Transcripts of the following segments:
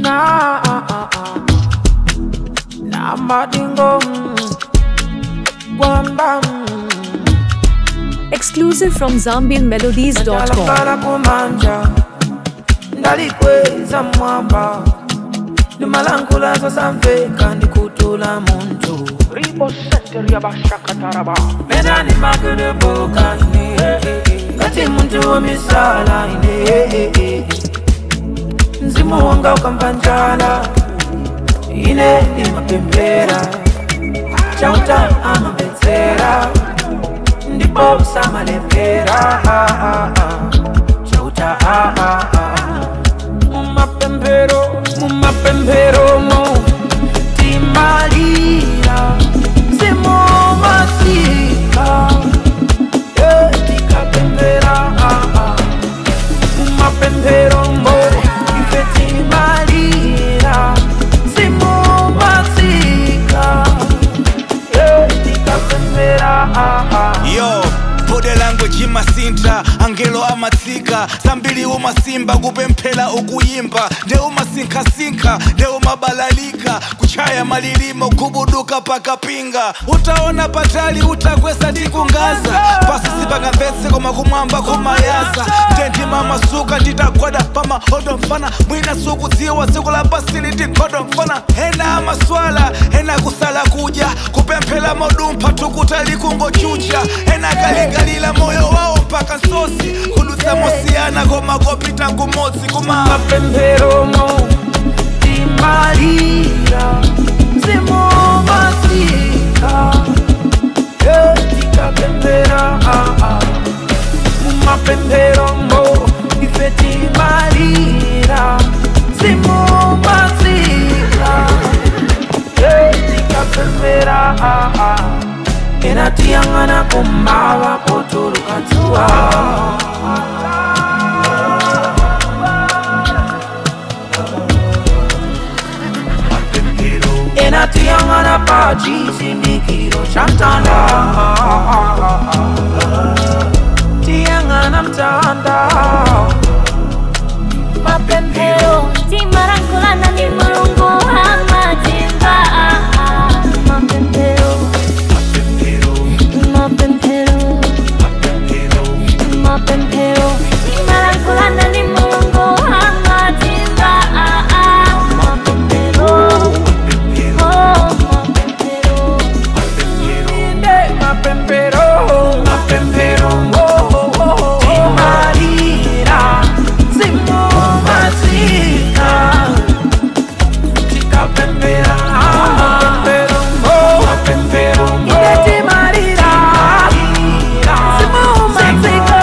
na na madingo kwamba Exclusive from ZambianMelodies.com. ndalakala kumanja ndalikweza mwamba limalangula sasamveka ndikutula muntu Ribo Center Yabashakataraba. menani makudubukaine kati muntu womisala ine mzimu wanga ukampanjala ine imapembera chauta amabetsera ndipo samalepera chauta mumapembero mumapembero mo timalira zimomasika tikapembera mumapembero mo ife timalira zimomasika tikapembera yo bode language imasinta angelo amatsika zambiri umasimba kupemphera ukuyimba nde umasinkhasinkha nde umabalalika kuchaya malilimo kubuduka pakapinga utaona patali utakwesa tikungaza pasi sipangamvetse koma kumwamba kumayaza ndendima masuka nditagwada pamahodo mfana mwina sukudziwa tsiku la pasili tikhodo mfana ena amaswala ena kusala kudya kupemphera modumpha tukutali kungochucha ena kalingalila moyo wawo mpaka nsosi kudutsa mosiyana koma kopita kumodzi kuma mapemperomo timalira zimomasika tikapempera mumapemperomo ife timalira zimomasika tikapempera ena tiyang'ana kumava potulukatsuwa enatiyang'ana pa chisindikiro cha mtanda tiyang'ana mtanda mapempero timarangulana ni mulungu amatimba mapempero mapempero mapempero timarangulana ni mulungu amatimba mapempero oh mapempero inde mapempero mapempero timalira zimumasika tikapempera mapempero mapempero inde timalira zimumasika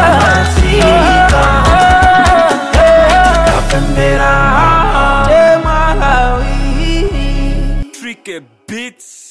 tikapempera temalawi Tricky beats